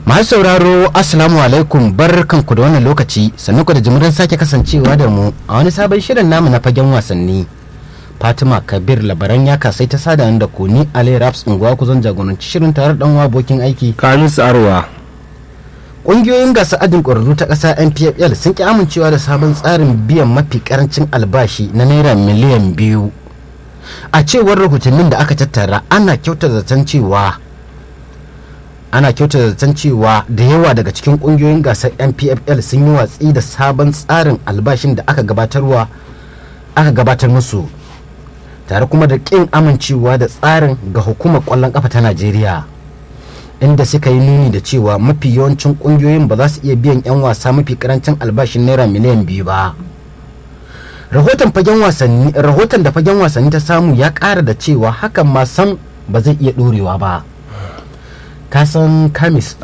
masu sauraro assalamu alaikum barkanku da wannan lokaci sannan ku da jimirin sake kasancewa da mu a wani sabon shirin namu na fagen wasanni fatima kabir labaran ya kasai ta sada da ku ni ali raps unguwa ku zan jagoranci shirin tare da dan abokin aiki kamis arwa ƙungiyoyin gasa ajin ƙwararru ta ƙasa npfl sun ki amincewa da sabon tsarin biyan mafi karancin albashi na naira miliyan biyu a cewar rahotannin da aka tattara ana kyauta zaton cewa ana kyauta zaton cewa da yawa daga cikin ƙungiyoyin gasar npfl sun yi watsi da sabon tsarin albashin da aka gabatarwa aka gabatar musu tare kuma da ƙin amincewa da tsarin ga hukumar ƙwallon ƙafa ta najeriya inda suka yi nuni da cewa mafi yawancin kungiyoyin ba za su iya biyan 'yan wasa mafi karancin albashin naira miliyan biyu ba rahoton fagen wasanni rahoton da fagen wasanni ta samu ya kara da cewa hakan ma sam ba zai iya dorewa ba kasan kamis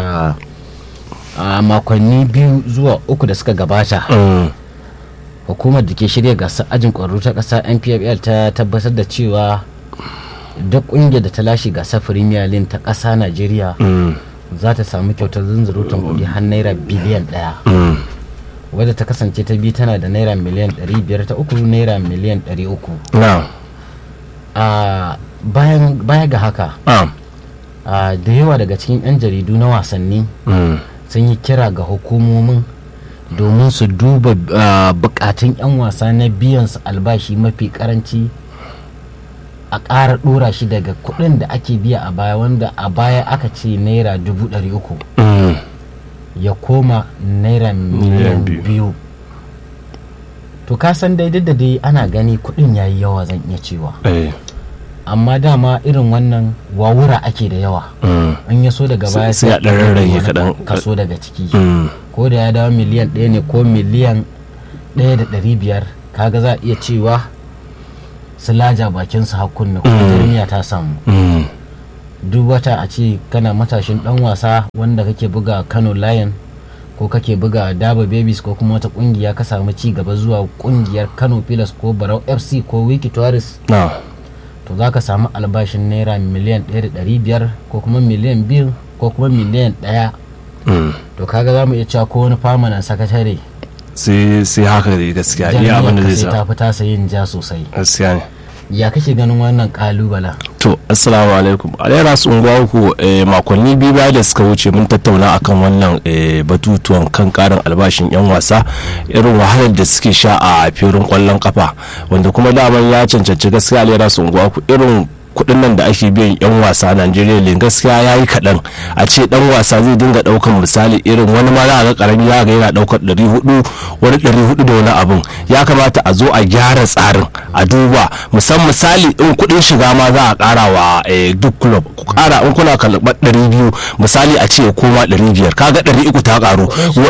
a makonni biyu zuwa uku da suka gabata hukumar da ke shirya gasar ajin kwararru ta ƙasa npfl ta tabbatar da cewa duk kungiyar da ta lashe gasar premier league ta ƙasa najeriya za ta samu kyautar zunzurutun kuɗi har naira biliyan ɗaya wadda ta kasance ta biyu tana da naira miliyan 500 ta uku naira miliyan 300 a baya ga haka da yawa daga cikin 'yan jaridu na wasanni sun yi kira ga hukumomin domin su duba bukatun 'yan wasa na biyan su albashi mafi karanci a ƙara ɗora shi daga kuɗin da ake biya a baya wanda a baya aka ce naira dubu ɗari uku ya koma naira miliyan biyu to ka san dai da dai ana gani kuɗin ya yi yawa zan iya cewa amma dama irin wannan wawura ake da yawa in ya so daga baya sai a ɗan rarrage kaɗan kaso daga ciki ko da ya dawo miliyan ɗaya ne ko miliyan ɗaya da ɗari biyar kaga za a iya cewa su laja bakinsu hakunna kuma jirmiya ta samu duk wata a ce kana matashin dan wasa wanda kake buga kano lion ko kake buga daba babies ko kuma wata kungiya ka samu ci gaba zuwa kungiyar kano pilas ko barau fc ko wiki tourist to za ka samu albashin naira miliyan 1.500 ko kuma miliyan 2 ko kuma miliyan 1 to kaga za mu iya cewa ko wani famanan sakatare sai haka da gaskiya iya abin da zai ta fi tasa yin ja sosai gaskiya ne ya kake ganin wannan kalubala to assalamu alaikum alayyar su unguwa uku makonni biyu baya da suka wuce mun tattauna akan wannan batutuwan kan karin albashin yan wasa irin wahalar da suke sha a filin kwallon kafa wanda kuma daman ya cancanci gaskiya alayyar su unguwa uku irin kudin nan da ake biyan yan wasa a Najeriya ne gaskiya ya yi kaɗan a ce dan wasa zai dinga ɗaukan misali irin wani ma za a ga karami ya ga yana ɗaukar ɗari hudu wani ɗari hudu da wani abun ya kamata a zo a gyara tsarin a duba musamman misali in kuɗin shiga ma za a ƙara wa duk club ku ƙara in kuna karɓar ɗari biyu misali a ce koma ɗari biyar kaga ɗari uku ta ƙaru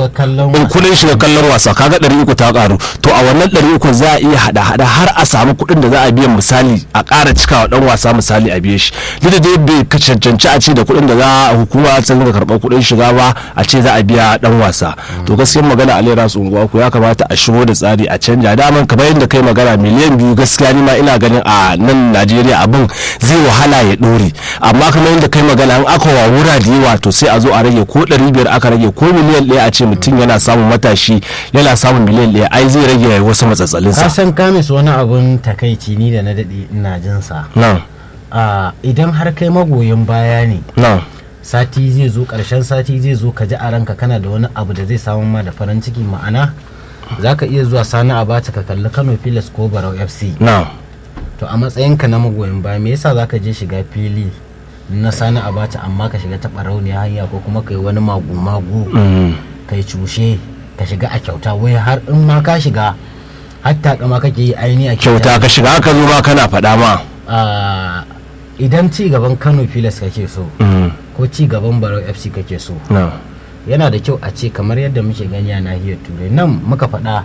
kuɗin shiga kallon wasa kaga ɗari uku ta ƙaru to a wannan ɗari uku za a iya haɗa-haɗa har a samu kuɗin da za a biyan misali a ƙara cikawa ɗan wasa misali a biye shi duk da dai bai cancanci a ce da kuɗin da za a hukuma ta dinga karɓar kuɗin shiga ba a ce za a biya dan wasa to gaskiyar magana a lera su unguwa ku ya kamata a shigo da tsari a canja daman kamar yadda kai magana miliyan biyu gaskiya ni ma ina ganin a nan Najeriya abin zai wahala ya ɗore amma kamar yadda kai magana an aka wawura da yawa to sai a zo a rage ko ɗari biyar aka rage ko miliyan ɗaya a ce mutum yana samun matashi yana samun miliyan ɗaya ai zai rage wasu matsatsalinsa. ka san kamis wani abun takaici ni da na daɗe ina jinsa. na'am Uh, idan har kai magoyin baya ne no. sati zai zo karshen sati zai zo ka ji a ranka kana da wani abu da zai samu ma da farin ciki ma'ana za ka iya zuwa sani a bata ka kalli kano pilas ko barau fc no. to a matsayinka na magoyin baya me yasa za ka je shiga fili na sani a bata amma ka shiga taɓa rauniya hanya ko kuma kai wani magu-magu mm. kai cushe ka shiga a kyauta wai har in ma ka shiga hatta kama kake yi aini a kyauta ka shiga ka zo ma kana faɗa ma Uh, idan ci gaban kano filas kake so mm. ko ci gaban barau fc kake so no. yana da kyau a ce kamar yadda muke gani a nahiyar turai nan muka faɗa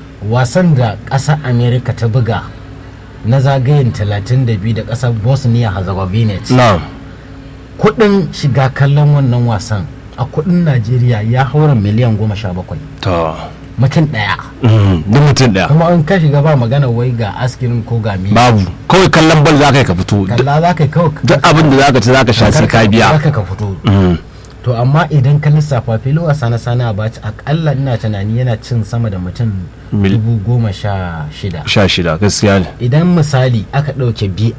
wasan da ƙasar america ta buga na zagayen 32 da ƙasar bosnia herzegovina no. kudin shiga kallon wannan wasan a kudin najeriya ya haura miliyan goma sha bakwai to mutum ɗaya mm. duk mutum ɗaya kuma in ka shiga ba magana wai ga askirin ko ga mi babu kawai kallon bal za ka yi ka fito kalla za ka yi kawai duk abin da za ka ci za ka sha sai ka biya za ka ka fito Mm. to amma idan ka lissafa filin wasa na sana abaci akalla ina tunani yana cin sama da mutum Mil- dubu goma sha shida sha shida gaskiya ne idan misali aka ɗauke bip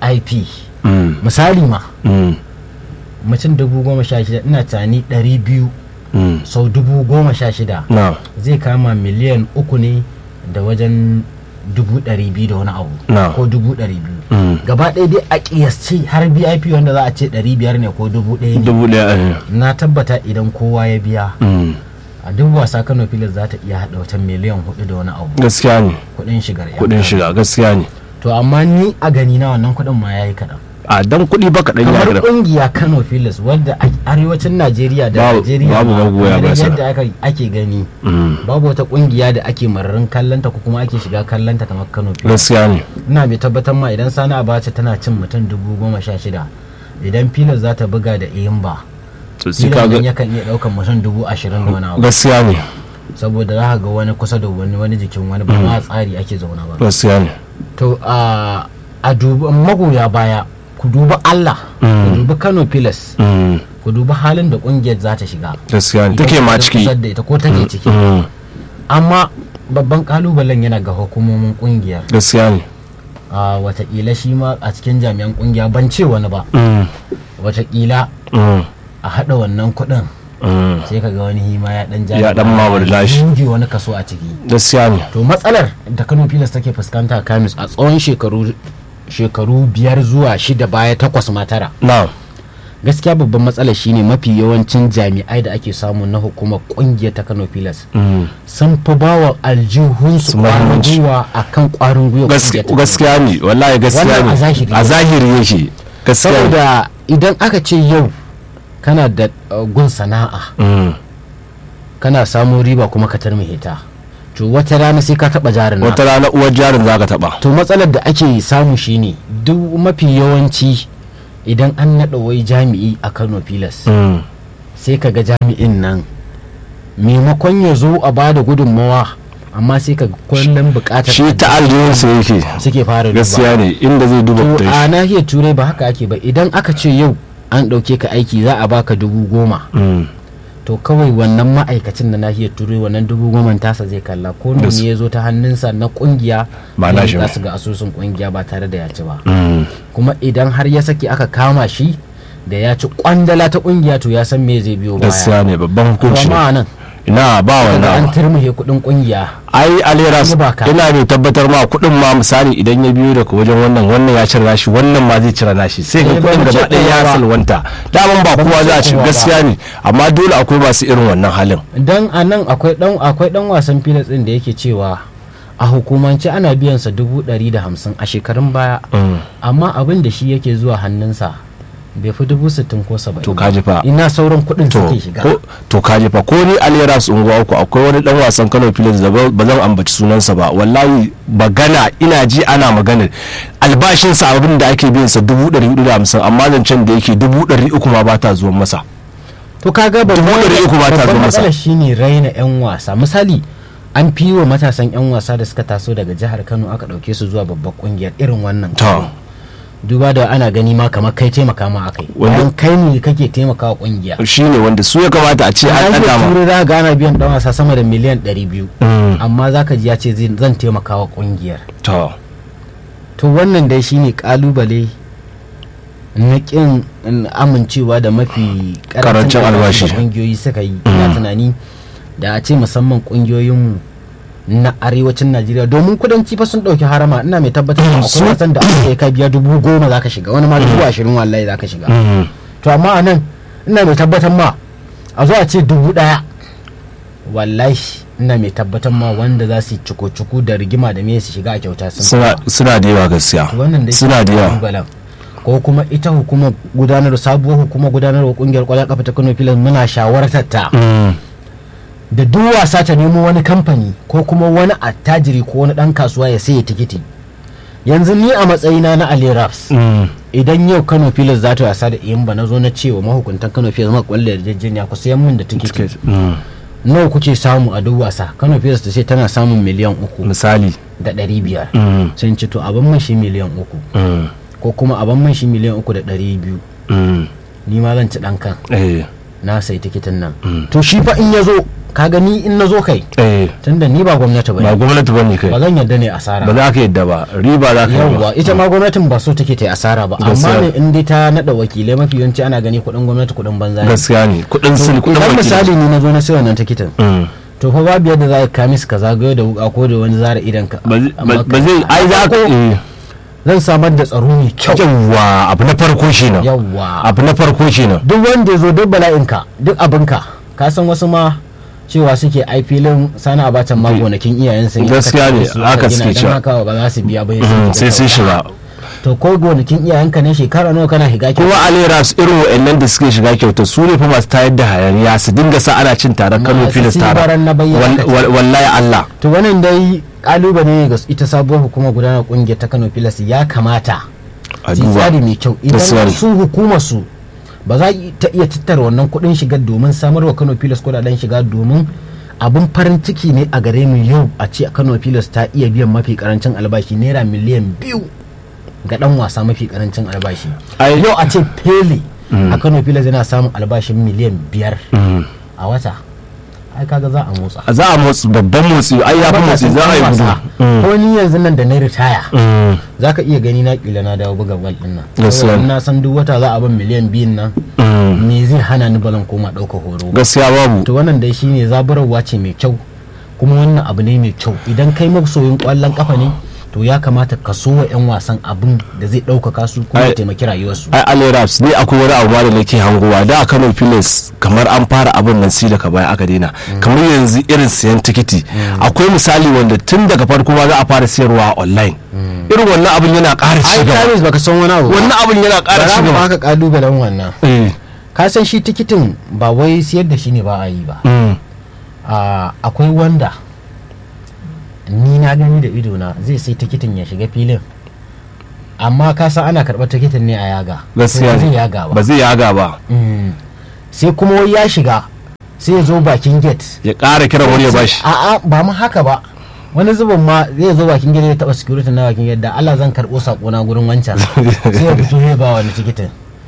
Mm, misali ma mm, mutum dubu goma sha shida ina tunani ɗari biyu mm. sau dubu goma sha shida na zai kama miliyan uku ne da wajen dubu ɗari biyu da wani abu Na. ko dubu ɗari biyu Mm. gaba ɗaya dai a ƙiyasce har vip wanda za a ce ɗari biyar ne ko dubu ɗaya ne dubu ɗaya eh. na tabbata idan kowa ya biya Mm, a duk wasa kano filas za ta iya haɗa wata miliyan hudu da wani abu gaskiya ne kuɗin shigar yan kuɗin Kano. shiga gaskiya ne to amma ni a gani na wannan kuɗin ma ya yi kaɗan a dan kuɗi ba kaɗan ya kamar gida ƙungiya kano filas wadda a arewacin najeriya da Babu- najeriya babu ma, magoya kamar baya sana. yadda aka- ake gani Mm, babu wata ƙungiya da ake mararin kallanta ko kuma ake shiga kallanta kamar kano filas gaskiya ne ina mai tabbatar ma idan sani abacha tana cin mutum dubu goma sha shida idan filas za ta buga da iyimba to sai filas ka nan ga yakan iya ɗaukan mutum dubu ashirin da wani abu gaskiya ne saboda za ka ga wani kusa da wani wani jikin wani ba ma tsari ake zauna ba gaskiya ne to a a duba magoya baya ku duba Allah ku Mm. duba Kano Pilas Mm, ku duba halin da kungiyar za ta shiga gaskiya ne Ita take ma ta ciki kusa da ita ko take ciki Mm, amma babban kalubalen yana ga hukumomin kungiyar gaskiya ne a watakila shi ma a cikin jami'an kungiya ban ce wani ba Mm, watakila mm, a hada wannan kuɗin mm. sai ka ga wani hima ya dan ja Ya dan mawar lashi. buge wani kaso a ciki gaskiya ne to matsalar da kano pilas take fuskanta kamis a tsawon shekaru shekaru biyar zuwa shida baya takwas ma tara na gaskiya babban matsalar shine mafi yawancin jami'ai da ake samu na hukumar kungiyar ta kano pilas Mm. sun fi bawa aljihunsu Su kwarin muhimmanci. gwiwa a kan kwarin gwiwa Gaskiya- kungiyar ta Kano gaskiya ne wallahi gaskiya Wannan ne a zahiri. a zahiri yake gaskiya ne saboda idan aka ce yau kana da uh, gun sana'a Mm. kana samun riba kuma ka tarmihe ta to wata rana sai ka taba jarin naka. wata rana uwar jarin za ka taba to matsalar da ake samu shine duk mafi yawanci idan an naɗa wai jami'i a kano pilas Mm. sai ka ga jami'in nan maimakon ya zo a bada gudunmawa amma sai ka ga kullum bukatar shi ta aljihunsa yake suke fara duba gaskiya ne inda zai duba to kudin a shi nahiyar turai ba haka ake ba idan aka ce yau an ɗauke ka aiki za a baka dubu goma Mm. to kawai wannan ma'aikacin na nahiyar turai wannan dubu goma tasa zai kalla ko Gas- ne ya zo ta hannunsa na kungiya Ba ya nashi miƙa ba. su ga asusun kungiya ba tare da ya ci ba Mm. kuma idan har ya saki aka kama shi da ya ci kwandala ta kungiya to ya san me zai biyo baya gaskiya ne babban to hukunci amma ne nan ina ba daga an wannan turmuhe kudin kungiya ai alera Ni ba ka. ina mai tabbatar ma kudin ma misali idan ya biyo daga wajen wannan wannan ya cire nashi wannan ma zai cire nashi sai ga Eh, ba kudin mu ce gaba ɗaya ya kowa ba. salwanta daman ba Ba mu kowa ce za a ci kowa ba. gaskiya ne amma dole akwai masu irin wannan halin dan a nan akwai dan akwai dan wasan filas din da yake cewa a hukumance ana biyan sa dubu ɗari da hamsin a shekarun baya Mm. amma abin da shi yake zuwa hannunsa bai fi dubu sittin ko saba'in To ba. kaji fa. ina sauran kuɗin to suke shiga ko to kaje fa ko ni alera su unguwa uku akwai wani dan wasan Kano Phillips da ba ba zan ambaci sunansa ba wallahi magana ina ji ana maganar albashin sa abin da ake biyan sa dubu ɗari hudu da hamsin amma zancen da yake dubu ɗari uku ma ba ta zuwan masa to kaga babban Dubu ɗari uku ba ta zo babban masa. matsalar shine raina yan wasa misali an fi wa matasan yan wasa da suka taso daga jihar Kano aka ɗauke su zuwa babbar kungiyar irin wannan to duba da ana gani ma kamar kai taimaka ma akai Wanda- bayan kai ne kake taimaka wa kungiya shine wanda su ya kamata a ce an an ɗaga ma turai za ga ana biyan dan wasa sama da miliyan 200 Mm. amma zaka ji ya ce zai- zan taimaka wa kungiyar to to wannan dai shine kalubale na kin amincewa da mafi Karancin albashi. da kungiyoyi suka yi ina tunani da a ce musamman kungiyoyinmu na arewacin najeriya domin kudanci fa sun dauki harama ina mai tabbatar da Su- akwai wasan da aka yi ka biya dubu goma zaka shiga wani ma dubu ashirin wallahi zaka shiga Mm. to amma a nan ina mai tabbatar ma a zo a ce dubu daya wallahi ina mai tabbatar ma wanda za su yi cuku-cuku da rigima da me su shiga a kyauta sun fi suna yawa. suna da yawa gaskiya wannan dai suna da yawa kalubalen. ko kuma ita hukumar gudanar sabuwar hukumar gudanarwa kungiyar kwallon kafa ta Kano Pilas muna shawartar ta Mm. da duk wasa ta nemo wani kamfani ko kuma wani attajiri ko wani dan kasuwa ya sayi tikiti yanzu ni a matsayina na Ali Raps Mm. idan yau Kano Pilas za ta wasa da Iyamba na zo na cewa mahukuntan Kano Pilas ma kwallo yarjejeniya ku sayan min da tikiti Mm. nawa kuke samu a duk wasa Kano Pilas ta ce tana samun miliyan uku misali da ɗari biyar Mm. sai in ce to abin man shi miliyan uku Mm. ko kuma abin man shi miliyan uku da ɗari biyu Mm. ni ma zan ci ɗan kan eh na sai tikitin nan to shi fa in ya zo ka gani in na zo kai eh tunda ni ba gwamnati ba ba ne gwamnati bane kai ba zan yarda ne asara ba za ka yadda ba riba za ka yi yawwa ba ita ma gwamnatin ba so take ta yi asara ba Gaskiya. amma ne in dai ta nada wakilai mafi yawanci ana gani kuɗin gwamnati kuɗin banza ne gaskiya ne kudin sun kudin idan wakili. misali ni na zo na sai wannan tikitin Mm. to fa babu yadda za ka kamis ka zagayo da wuka ko da wani zara idan ka ba zai- amma ba- ba zai ai za ka eh. zan samar da tsaro mai kyau yawwa abu na farko shi nan yawwa abu na farko shi nan duk wanda ya zo duk bala'inka duk abinka ka san wasu ma cewa suke ai filin sana abatan ma gonakin iyayen sun Gaskiya ne, haka suke cewa. haka ba za su biya ba Mm, sai sun shiga to ko gonakin iyayenka ne shekara nawa kana higa kuma aleras irin wa'annan da suke shiga kyauta su ne fa masu tayar da hayaniya su dinga sa ana cin taron kano Masu filis tara sibaran na bayyana Wal- wal- wallahi allah to wannan dai kalubale ne ga ita sabuwar hukumar gudanar kungiyar ta Kano Pilas ya kamata a su yi duba tsari mai kyau Gaskiya idan ne. su hukumar su ba za ta iya tattara wannan kuɗin shiga domin samar wa Kano Pilas kuɗaɗen shiga domin abin farin ciki ne a gare mu yau a ce Kano Pilas ta iya biyan mafi karancin albashi naira miliyan biyu ga dan wasa mafi karancin albashi Ai- yau a ce Pele a Kano Pilas yana samun albashin miliyan biyar Mm. a wata ai kaga za a motsa za a motsi babban motsi ai ya fi motsi za a yi gudu Mm. ko ni yanzu nan da na ritaya Mm. za ka iya gani na kila na dawo buga bal din nan Gaskiya Saboda ne. na san duk wata za a ban miliyan biyun nan Mm. me zai hana ni balan koma ɗauka horo ba gaskiya babu to wannan dai shine zaburarwa ce mai kyau kuma wannan abu ne mai kyau idan kai masoyin kwallon kafa ne to ya kamata ka so wa 'yan wasan abin da zai ɗaukaka su kuma ya Ai- taimaki rayuwarsu ai aleraps ne akwai wani abu ma da nake hangowa da a kano filis kamar an fara abin nan si daga baya aka daina kamar yanzu irin siyan tikiti akwai misali wanda tun daga farko ma za a fara siyarwa online irin wannan abin yana ƙara ai ci gaba kamis baka san wani abu ba. wannan abin yana ƙara bara ci mu gaba baka kalubalen wannan Eh, ka san shi tikitin ba wai siyar da shi ne ba a yi ba mm, a akwai wanda ni na gani da idona zai sai tikitin ya shiga filin amma ka san ana karɓar tikitin ne a yaga gaskiya To ba zai ne yaga ba ba zai yaga ba Mm. sai kuma wai ya shiga sai ya zo bakin gate ya ƙara kiran wani ya bashi a'a ba mu haka ba wani zubin ma zai zo bakin gate ya taɓa security na bakin gate da Allah zan karɓo sako na gurin wancan sai ya fito ya ba wani tikitin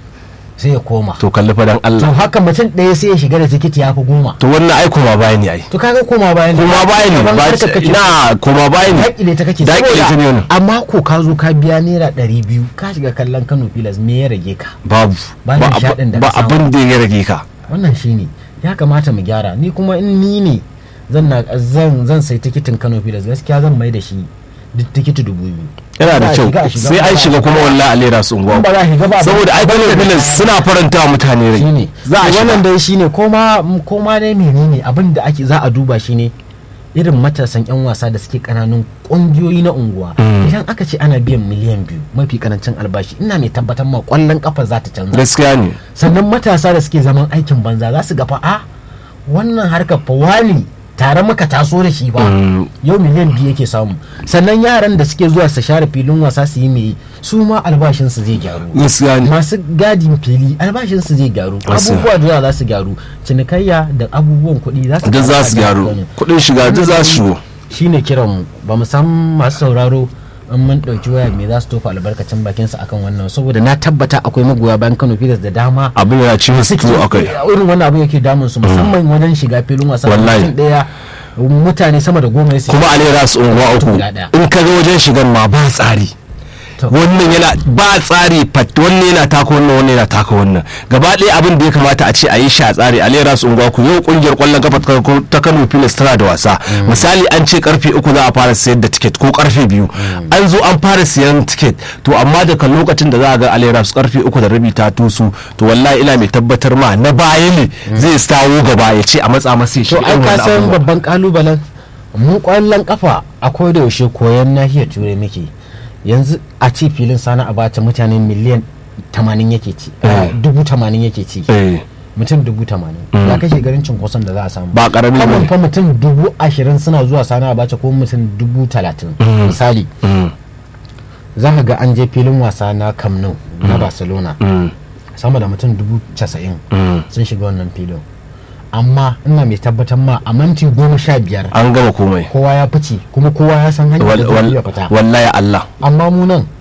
sai ya koma to kalli fadan to Allah haka mutum ɗaya sai ya shiga da tikiti ya fi goma to wannan ai kuma baya ne ai to kaga koma bayan kuma baya ne Daban ba harkar kake ina kuma baya ne dakile ta kake Daƙile ta ne saboda wannan. amma ko ka zo ka biya naira ɗari biyu ka shiga kallon Kano Pilas me ya rage ka babu Ba ba nishaɗin da ab- ba ka samu. abin da ya rage ka wannan shine ya kamata mu gyara ni kuma in ni ne zan na zan zan sai tikitin Kano Pilas gaskiya zan mai da shi duk tikiti dubu biyu yana da Ba a kyau shiga, a shiga, sai ba an a shiga kuma wallahi alera su in unguwa ba za a shiga ba saboda ai kano filis suna faranta wa mutane rai shine za a wannan shiga dai shine koma koma dai menene abin da ake za a duba shine irin matasan yan wasa da suke kananun kungiyoyi na unguwa Mm. idan aka ce ana biyan miliyan biyu mafi karancin albashi ina mai tabbatar ma kwallon kafa za ta canza gaskiya ne sannan matasa da suke zaman aikin banza za su ga fa a wannan harkar fa wani tare muka taso da shi ba Mm. yau miliyan biyu yake samu sannan yaran da suke zuwa su share filin wasa su yi mai su ma albashinsu zai gyaru gaskiya ne masu gadin fili albashinsu zai gyaru Gaskiya. abubuwa da yawa za su gyaru cinikayya da abubuwan kuɗi za su duk za su ƙara gyaru gyaru. kudin shiga duk za su shigo shine kiran mu ba mu san masu sauraro in mun ɗauki waya me za su tofa albarkacin bakin su akan wannan saboda na tabbata akwai magoya bayan Kano Pilas da dama abin yana ci musu suke tuwo akai irin wannan abin yake damun su musamman wajen shiga filin wasa Wallahi. mutum ɗaya mutane sama da goma ya sai kuma alera su unguwa uku guda ɗaya. in ka ga wajen shigan ma ba tsari To. wannan yana ba tsari fat wannan yana taka wannan wannan yana taka wannan gaba ɗaya abin da ya kamata a ce a yi shi a tsari a lera su unguwa ku yau kungiyar kwallon kafa ta- ta Kano Pilas tana da wasa misali an ce karfe uku za a fara sayar da tiket ko karfe biyu an zo an fara siyan tiket to amma daga lokacin da za a ga alera su karfe uku da rabi ta tusu to wallahi ina mai tabbatar ma na baya ne zai stawo gaba ya ce a matsa masa ya to shiga ai irin ka wannan san abubuwa. babban kalubalen mu kwallon kafa akwai da yaushe koyon nahiyar turai muke yanzu a ce filin sana abacha mutane miliyan tamanin yake ci eh, dubu tamanin yake ci Eh, mutum dubu tamanin ya kashe garin cinkoson da za a samu ba karami kamar ne fa mutum dubu ashirin suna zuwa sana abacha ko mutum dubu talatin misali Mm, za ka ga an je filin wasa na Camp Nou na barcelona mm, sama da mutum dubu casa'in mm. sun shiga wannan filin amma ina mai tabbatar ma a minti goma sha biyar an gama komai kowa ya fice kuma kowa ya san hanyar da Wal- zai wal- iya fita wallahi Allah amma mu nan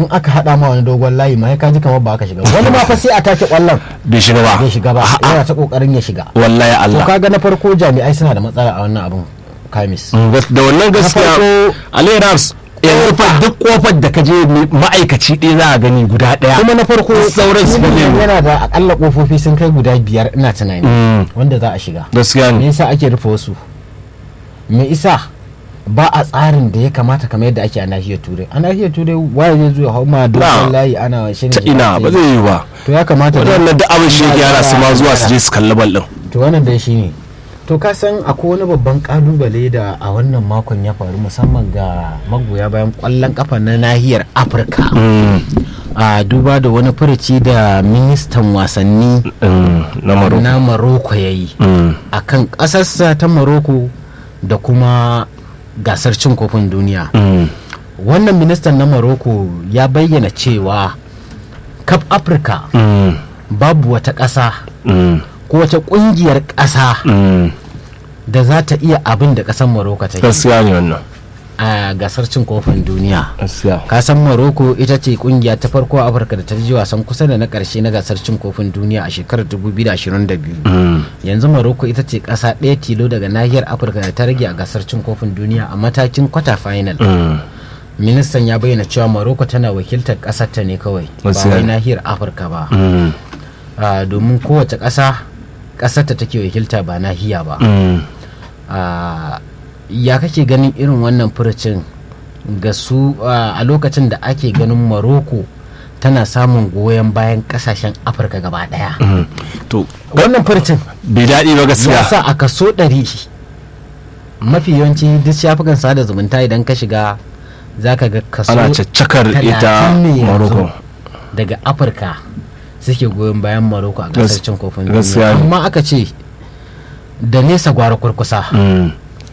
in aka hada ma wani dogon layi ma ka ji kamar ba ka shiga wani ma fa sai a take kwallon bai shiga ba bai shiga ba A'a, yana ta kokarin ya shiga wallahi to Allah kaga na farko jami'ai suna da matsala a wannan abin kamis Mm, gas- da wannan gaskiya farko- Ali Rams yanzu fa duk kofar da ka je mai- ma'aikaci ɗaya za a gani guda ɗaya kuma na farko sauran su filin ne yana da akalla kofofi sun kai guda biyar ina tunani Mm, wanda za a shiga gaskiya me ne yasa ake rufe wasu me isa ba a tsarin da ya kamata kamar yadda ake a nahiyar turai a nahiyar turai waye zai zo ya hau ma dogon layi ana shi ta ina ba zai yi ba to ya kamata da- waɗannan da abin shi yake yana su ma zuwa su je su kalli bal ɗin to wannan dai shine to ka san akwai wani babban kalubale da a wannan makon ya faru musamman ga magoya bayan kwallon kafa na nahiyar afirka Mm, a duba da wani furuci da ministan wasanni mm, na Morocco na maroko ya yi Mm, a kan ƙasarsa ta maroko da kuma gasar cin kofin duniya mm, wannan ministan na maroko ya bayyana cewa kaf afirka mm, babu wata ƙasa mm, ko wata ƙungiyar ƙasa mm. da za ta iya abin da ƙasar maroko ta yi gaskiya ne wannan a gasar cin kofin duniya gaskiya kasan maroko ita ce kungiya ta farko a afirka da ta ji wasan kusa da na karshe na gasar cin kofin duniya a shekarar 2022 Mm, yanzu maroko ita ce kasa ɗaya tilo daga nahiyar afirka da ta rage a gasar cin kofin duniya a matakin kwata final mm, ministan ya bayyana cewa maroko tana wakiltar ƙasar ta ne kawai ba Gaskiya wai ne. nahiyar afirka ba mm, Ah, domin kowace ƙasa ƙasar ta take wakilta ba nahiya ba mm. Ah, ya kake ganin irin wannan furucin ga su ah, a lokacin da ake ganin maroko tana samun goyon bayan kasashen afirka gaba daya Mm. to wannan furucin bai daɗi ba ya gaskiya sa a kaso ɗari mafi yawanci duk shafukan sada zumunta idan ka shiga za ka ga kaso ana caccakar ita talatin ne yanzu Morocco daga afirka suke goyon bayan maroko a Gas- gasar cin kofin gaskiya duniya ne. amma aka ce da nesa gwara kurkusa Mm,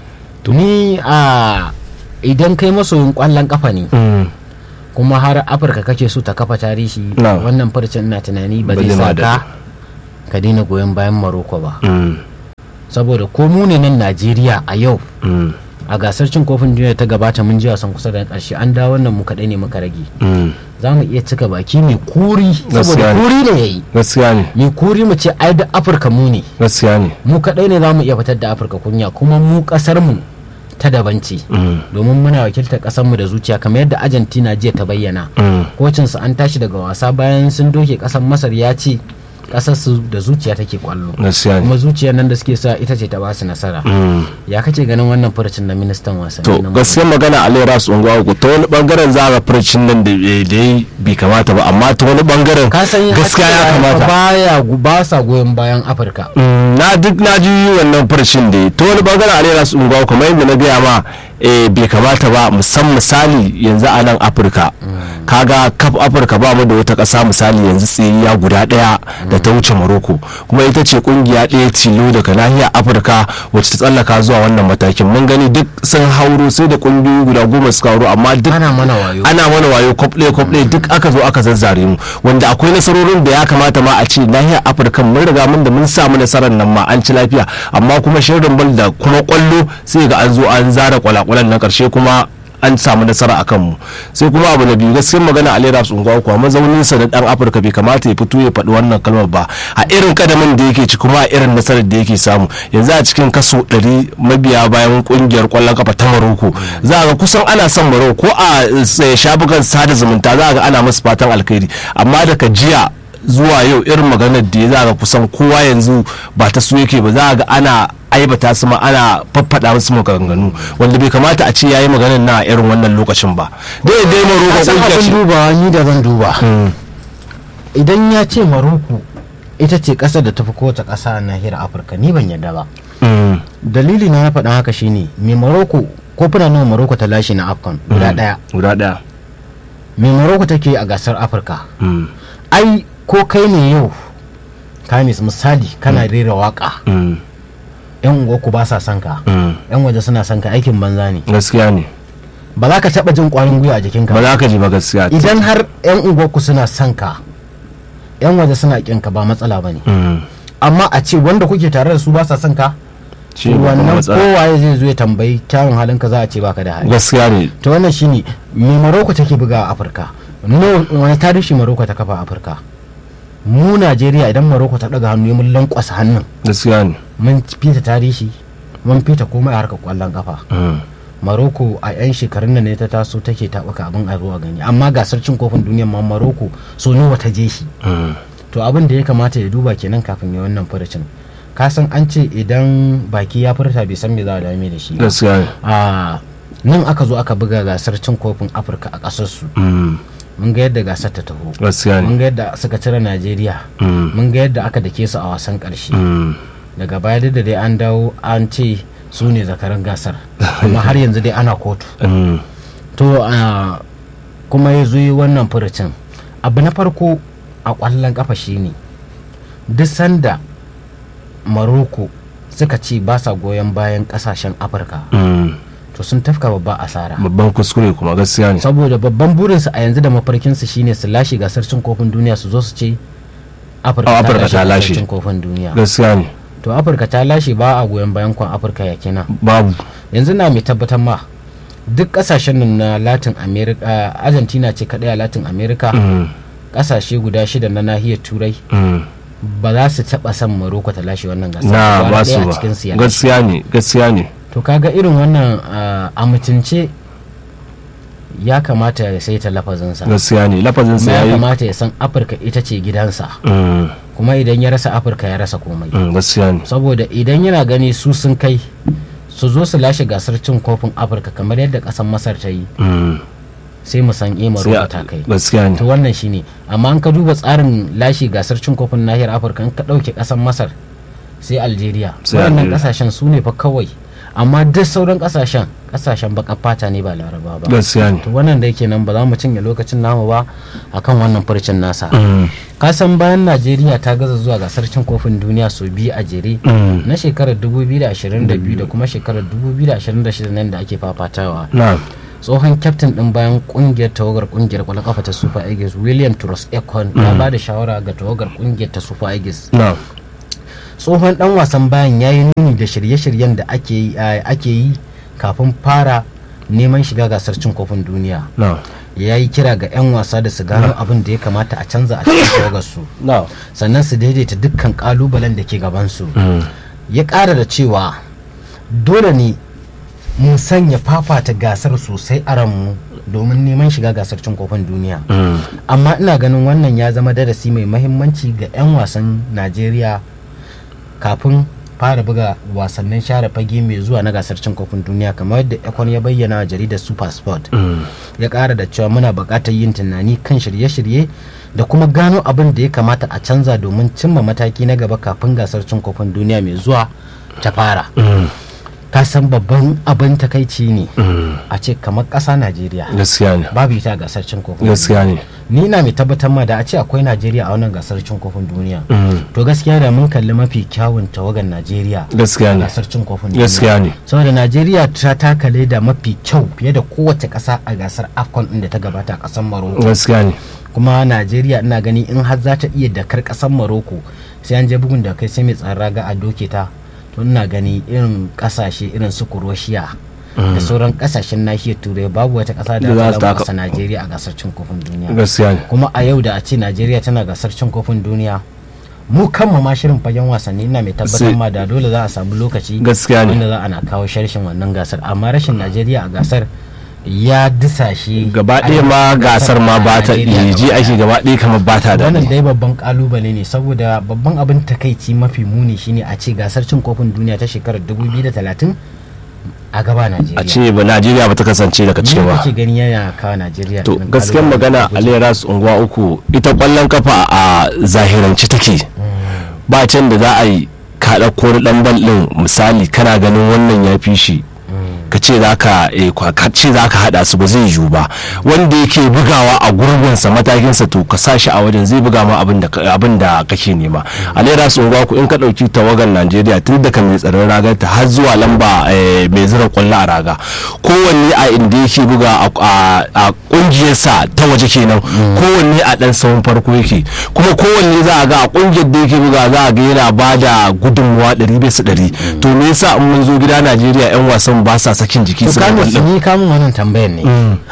ni a idan kai masoyin kwallon kafa ne mm, kuma har afirka kake so ta kafa tarihi Na. wannan farcen ina tunani ba Ba zai zai ma sa ka ka daina goyon bayan maroko ba mm, saboda ko mu ne nan najeriya a yau mm, a gasar cin kofin duniya ta gabata mun ji wasan kusa da karshe an dawo wannan mu kaɗai ne muka rage mm. za mu iya cika baki mai kuri Gaskiya saboda ne. kuri ne yayi gaskiya ne mai kuri mu ce ai da afirka mu ne gaskiya ne mu kaɗai ne za mu iya fitar da afirka kunya kuma mu ƙasar mu ta daban ce Mm, domin muna wakiltar ƙasar mu da zuciya kamar yadda argentina jiya ta bayyana mm, kocinsu an tashi daga wasa bayan sun doke ƙasar masar ya ce ƙasar su da zuciya take kwallo gaskiya ne kuma zuciyar nan da suke sa ita ce ta ba su nasara Mm. ya kace ganin wannan furucin na ministan wasanni to na gaskiyar magana a lera su unguwa uku ta wani bangaren za a ga furcin nan da da ya bai kamata ba amma ta wani bangaren ka san gaskiya ya Afirka kamata baya gu- ba sa goyon bayan afirka Mm, na duk na ji wannan furcin da ta wani bangaren a lera su unguwa kamar yadda na gaya ma eh, bai kamata ba musan misali yanzu a nan afirka kaga kaf afirka ba mu da wata ƙasa misali yanzu tsiriya guda ɗaya da ta wuce maroko kuma ita ce kungiya ɗaya tilo daga nahiyar afirka wacce ta tsallaka zuwa wannan matakin mun gani duk sun hauro sai da kungiyoyi guda goma suka hauro amma duk ana mana wayo ana mana wayo kwafle kwafle duk aka zo aka zazzare mu wanda akwai nasarorin da ya kamata ma a ce nahiyar afirka mun riga mun da mun samu nasarar nan ma an ci lafiya amma kuma shirin bal da kuma kwallo sai ga an zo an zara kwalakwalan na karshe kuma an samu nasara a kanmu sai kuma abu na biyu gaskiyar magana a lera tsungawa kuwa mazaunin sa na dan afirka bai kamata ya fito ya faɗi wannan kalmar ba a irin kadamin da yake ci kuma a irin nasarar da yake samu yanzu a cikin kaso 100 mabiya bayan kungiyar kwallon kafa ta maroko za a ga kusan ana son maroko ko a eh, shafukan sada zumunta za a ga ana musu fatan alkhairi amma daga jiya zuwa yau irin maganar da ya za a ga kusan kowa yanzu ba ta su yake ba za a ga ana aibata su ma ana faffaɗa musu maganganu wanda bai kamata a ce yayi maganar na irin wannan lokacin ba dai dai maroko Ka san kungiya abin ce dubawa ni da zan duba Mm, idan ya ce maroko ita ce ƙasar da tafi kowace ƙasa a nahiyar afirka ni ban yarda ba mm, dalili na na faɗin haka shine mai maroko kofuna nawa maroko ta lashe na afcon guda mm. ɗaya guda ɗaya mai maroko take a gasar afirka Mm, ai ko kai ne yau kamis misali kana rera waka mm, yan unguwarku ba sa son ka mm. yan waje suna son ka aikin banza ne gaskiya ne ba za ka taɓa jin ƙwarin gwiwa a jikinka ba ba za ka ji ba gaskiya idan har yan unguwarku suna son ka yan waje suna ƙin ka ba matsala ba ne Mm, amma a ce wanda kuke tare da su ba sa son ka shi ne babban wannan matsala. kowaye zai zo ya tambayi kyawun halinka za a ce baka da hali gaskiya ne to wannan shine me maroko take buga a afirka no wani tarihi maroko ta kafa afirka mu najeriya idan maroko ta daga hannu mun lankwasa hannun gaskiya ne mun fita tarihi mun fita komai a harkar kwallon kafa Mm. maroko a 'yan shekarun da ne ta taso take taɓuka abin a zuwa gani amma gasar cin kofin duniya ma maroko so nawa ta je shi Mm. to abin da ya kamata ya duba kenan kafin ya wannan furucin ka san an ce idan baki ya furta bai san me za a dame da shi ba. gaskiya ne a nan aka zo aka buga gasar cin kofin afirka a ƙasarsu Mm. mun ga yadda gasar ta taho gaskiya mun ne ga yadda suka cire najeriya Mm. mun ga yadda aka dake su a wasan ƙarshe Mm. daga baya duk da dai an dawo an ce su ne zakaran gasar amma har yanzu dai ana kotu Mm. to a kuma ya zo yi wannan furucin abu na farko a ƙwallon ƙafa shine duk sanda maroko suka ce ba sa goyon bayan ƙasashen afirka Mm. to sun tafka babba asara babban kuskure kuma gaskiya ne saboda babban burinsu a yanzu da mafarkinsu shine su lashe gasar cin kofin duniya su zo su ce afirka Ah, ta Afirka lashe ta gasar lashe. cin kofin duniya gaskiya ne to afirka ta lashe ba a goyon bayan kwan afirka ya kenan babu yanzu na mai tabbatar ma duk kasashen nan na latin america argentina ce kadai a latin america Mm. kasashe guda shida na nahiyar turai Mm. ba za su taba son maroko ta lashe wannan gasar na Gwara ba ɗaya su a ba cikin su ya lashe. gaskiya ne gaskiya ne to kaga irin wannan ah, a mutunce ya kamata ya saita lafazinsa gaskiya ne lafazin kuma sa ya yayi kamata ya san afirka ita ce gidansa Mm. kuma idan ya rasa afirka ya rasa komai Mm. gaskiya ne saboda idan yana gani su sun kai su zo su lashe gasar cin kofin afirka kamar yadda kasan masar ta yi Mm. sai mu san eh sai maroko a- ta kai gaskiya ne to wannan shine amma an ka duba tsarin lashe gasar cin kofin nahiyar afirka in ka ɗauke ƙasar masar sai algeria Sai waɗannan Algeria. ƙasashen su ne fa kawai amma duk sauran ƙasashen ƙasashen baƙar fata ne ba laraba ba gaskiya ne to wannan da yake nan ba za mu cinye lokacin namu ba akan wannan furcin nasa Mm. ka san bayan najeriya ta gaza zuwa gasar cin kofin duniya sau biyu a jere Mm. na shekarar 2022 da kuma shekarar 2026 nan da ake fafatawa na tsohon kyaftin din bayan kungiyar tawagar kungiyar kwallon kafa ta super eagles william truss ekon ya ba da shawara ga tawagar kungiyar ta super eagles na tsohon dan wasan bayan ya yi nuni da shirye-shiryen da ake yi a- ake yi kafin fara neman shiga gasar cin kofin duniya na ya yi kira ga 'yan wasa da su gano abin da ya kamata a canza a cikin tawagarsu na sannan su daidaita dukkan kalubalen da ke gabansu Mm. ya ƙara da cewa dole ne mu sanya fafata gasar sosai a ranmu domin neman shiga gasar cin kofin duniya Mm. amma ina ganin wannan ya zama darasi mai mahimmanci ga 'yan wasan najeriya kafin fara buga wasannin share fage mai zuwa na gasar cin kofin duniya kamar yadda ekon ya bayyana wa jaridar super sport Mm. ya ƙara da cewa muna buƙatar yin tunani kan shirye-shirye da kuma gano abin da ya kamata a canza domin cimma mataki na gaba kafin gasar cin kofin duniya mai zuwa ta fara Mm. ka san babban abin takaici ne Mm. a ce kamar ƙasa najeriya gaskiya ne babu ita a gasar cin kofin gaskiya ne ni na mai tabbatar ma da a ce akwai najeriya a wannan gasar cin kofin duniya Mm. to gaskiya da mun kalli mafi kyawun tawagar najeriya gaskiya a ne gasar cin kofin duniya gaskiya ne saboda najeriya ta taka leda mafi kyau fiye da kowace ƙasa a gasar afcon ɗin da ta gabata a ƙasar maroko gaskiya ne kuma najeriya ina gani in har za ta iya dakar ƙasar maroko sai an je bugun da kai sai mai tsaron raga a doke ta to ina gani irin ƙasashe irin su kuroshiya da sauran ƙasashen nahiyar turai babu wata ƙasa da Da za za su ta taka- ƙasa najeriya a gasar cin kofin duniya gaskiya ne kuma a yau da a ce najeriya tana gasar cin kofin duniya mu kanmu ma shirin fagen wasanni ina mai tabbatar Sai- ma da dole za a samu lokaci gaskiya ne wanda za ana kawo sharshin wannan gasar amma rashin najeriya a gasar ya disashe gaba ɗaya ma gasar ma ba ta Najeriya ji gaba ake ɗaya. gaba ɗaya kamar ba ta wannan daɗi dai babban kalubale ne saboda babban abin takaici mafi muni shine a ce gasar cin kofin duniya ta shekarar 2030 a gaba najeriya a ce ba najeriya ba ta kasance daga Ni cewa kake gani yana kawo najeriya to irin gaskiyar kalubale magana da guje. aliras unguwa uku ita kwallon kafa a zahirance take ba can da za a yi ka ɗauko wani ɗan bal ɗin misali kana ganin wannan ya fi shi ka ce za ka eh, kwa- ka ce za ka haɗa su ba zai yiwu ba wanda yake bugawa a gurbinsa matakinsa to ka sa shi a wajen zai buga ma abin da ka- abin da kake nema a lera su ku in ka ɗauki tawagar najeriya tun daga mai tsaron ragarta har zuwa lamba eh, mai zira kwallo a raga kowanne a inda yake buga a- a a ƙungiyarsa ta waje kenan kowanne a ɗan sahun farko yake kuma kowanne za a ga a ƙungiyar da yake buga za a ga yana ba da gudunmuwa ɗari bisa ɗari to me yasa in mun zo gida najeriya 'yan wasan ba sa sakin jiki to su kamun kwallon ni kamun wannan tambayar ne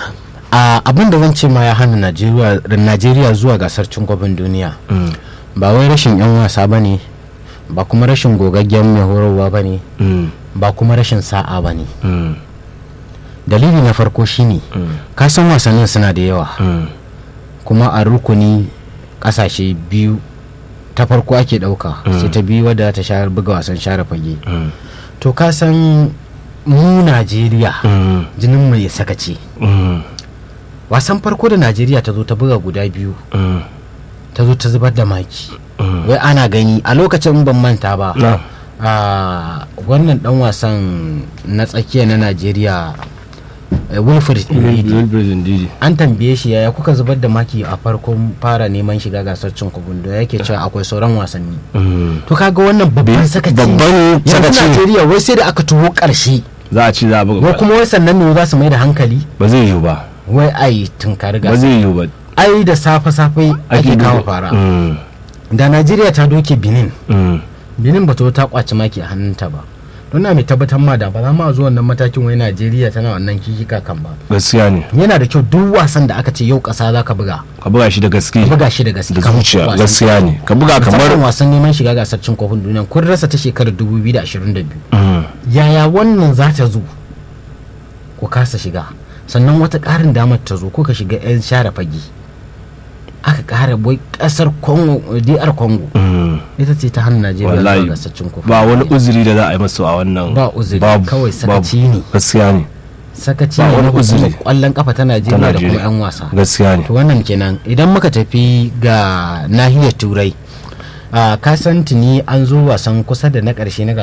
a abin da zan ce ma ya hana najeriya najeriya zuwa gasar cin kofin duniya Mm. ba wai rashin yan wasa ba ne ba kuma rashin gogaggen mai horarwa ba ne Mm. ba kuma rashin sa'a ba ne Mm. dalili na farko shine Mm. ka san wasannin suna da yawa Mm. kuma a rukuni kasashe biyu ta farko ake dauka Mm. sai ta biyu wadda ta share buga wasan share fage Mm. to ka san mu najeriya Mm. jinin mai sakaci Mm. wasan farko da najeriya ta zo ta buga guda biyu Mm. ta zo ta zubar da maki Mm. wai ana gani a lokacin ban manta ba na a wannan dan wasan na tsakiya na najeriya eh, wilfred Ndidi, Wilbur Ndidi. an tambaye shi yaya kuka zubar da maki a farkon fara neman shiga gasar cin kofin da yake cewa akwai sauran wasanni Mm. to kaga wannan babban sakaci ne. babban yanzu sakaci ne. najeriya wai sai da aka tuho karshe za a ci za a buga wai kwallo. kuma wai sannan ne za su mai da hankali ba zai yiwu ba wai ai tunkari ba gasar zai yiwu ba ai da safe safe ake kawo duba- fara Mm. da najeriya ta doke benin Mm. benin ba ta ta kwaci maki a hannunta ba don na mai tabbatar ma da ba za ma zuwa wannan matakin wai najeriya tana wannan kikika kan ba gaskiya ne yana da kyau duk wasan da aka ce yau kasa za ka buga ka buga shi da gaske ka buga shi da gaske da kamar zuciya wasan- gaskiya ne ka buga musamman kamar wasan neman shiga gasar cin kofin duniya kun rasa ta shekarar 2022 Mm. yaya wannan za ta zo ku kasa shiga sannan wata ƙarin damar ta zo ko ka shiga 'yan share fage aka ƙara bai ƙasar congo dr congo Mm. ita ce ta hannun najeriya Wallahi, zuwa gasar cin kofin ba wani duniya. uzuri da za a yi masu a wannan Ba uzuri, babu, kawai sakaci babu. ne. gaskiya ne sakaci ba ne wani na hukumar uzuri. kwallon kafa ta ta najeriya da kuma Najeriya 'yan wasa gaskiya ne to wannan kenan idan muka tafi ga nahiyar turai a kasan tuni an zo wasan kusa da na ƙarshe na